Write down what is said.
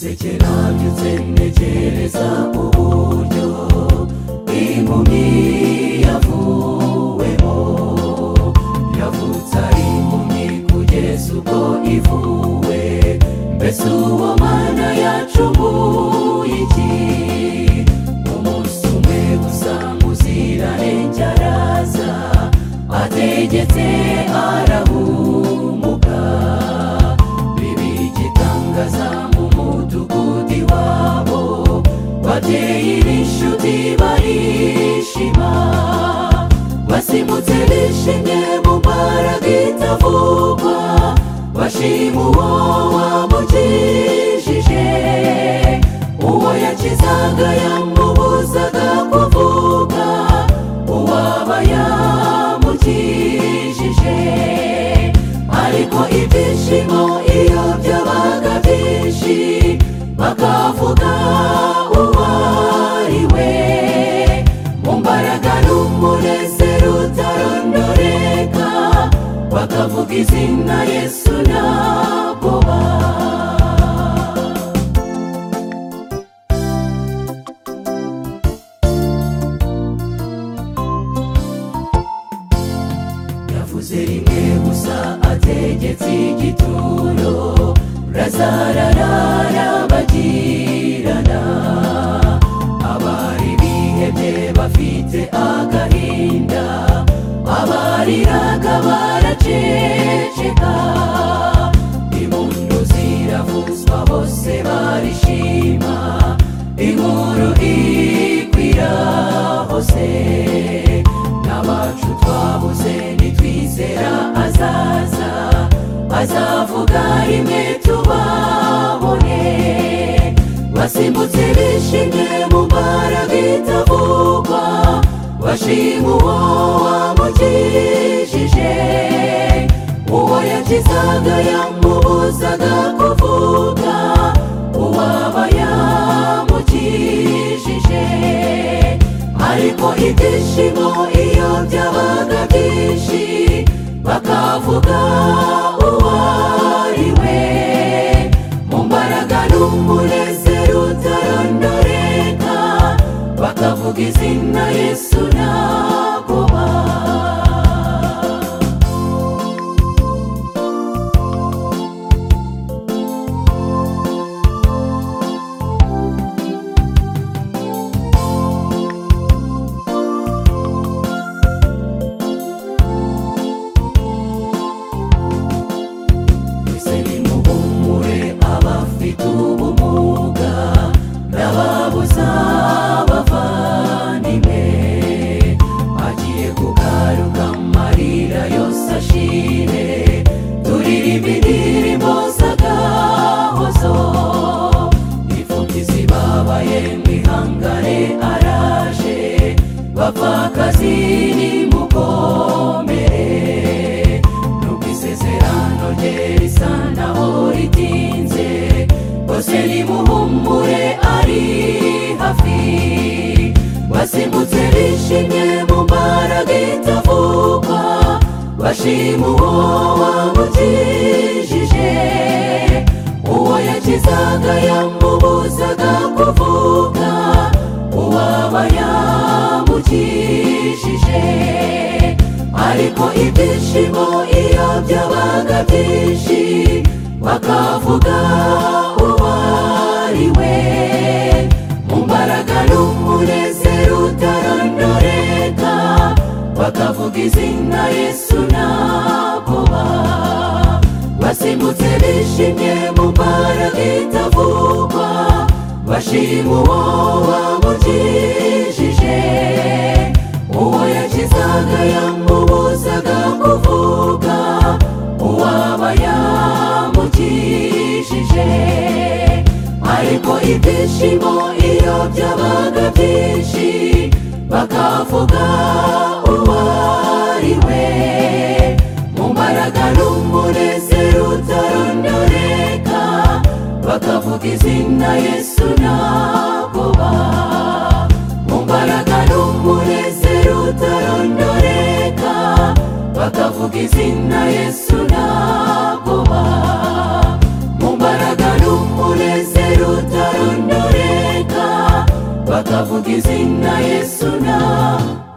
by'ikirabyo ntekereza uburyo impumyi yavuwemo yavutse ari impumyi kugeza ubwo ivuwe mbese uwo mwana yacumuye iki umunsi umwe gusa muziranenge araza ategetse arahumuka bibi igitangaza mu mudugudu iwabo babyeyi n'inshuti barishima basimutse bishimye mu mbaraga itavugwa bashima uwo wamukijije uwo yakizaga yamubuzaga kuvuga uwaba yamukijije ariko ibyishimo iyo byabaga byinshi bakavuga uwariwe mu mbaraga n'umunezero utarondoreka bakavuga izina yesu naboba yavuze rimwe gusa ategetse igituro razara arabagirana abari bihebye bafite agahinda abariraga baraceceka impundu ziravuzwa bose barishima inkuru ikwira hose n'abacu twabuze nitwizera azaza azavuga rimwe tubabone basimbutse bishimye mu mbaraga itavugwa bashima uwo wamukijije uwo yakizaga yamubuzaga kuvuga uwaba yamukijije ariko ibyishimo iyo byabaga byinshi bakavuga uwariwe mu mbaraga n'umunezero utarondoreka bakavuga izina yesu nagoba twese nimuhumure abafite ubumuga n'ababuza abavandimwe agiye kugaruka amarira yose ashire turirimba indirimbo z'agahozo imfubyi zibabaye mwihangane araje bapfakazi nimukomere nubwo isezerano rye risa naho ritinze bose nimuhumure ari hafi basimbutse bishimye mu mbaraga itavugwa bashima uwo wamukijije uwo yakizaga yamubuzaga kuvuga uwaba yamukijije ariko ibyishimo iyo byabaga byinshi bakavuga uwariwe mu mbaraga n'umunezero utarondoreka bakavuga izina yesu naboba basimbutse bishimye mu mbaraga itavugwa bashima uwo wamukijije uwo yakizaga yamubuzaga kuvuga uwaba yamukijije ariko ibyishimo iyo byabaga byinshi bakavuga uwariwe mu mbaraga n'umunezero utarondoreka bakavuga izina yesu nagoba mu mbaraga n'umunezero utarondoreka bakavuga izina yesu nagoba mu mbaraga n'umunezero utarondoreka bakavuga izina Yesu na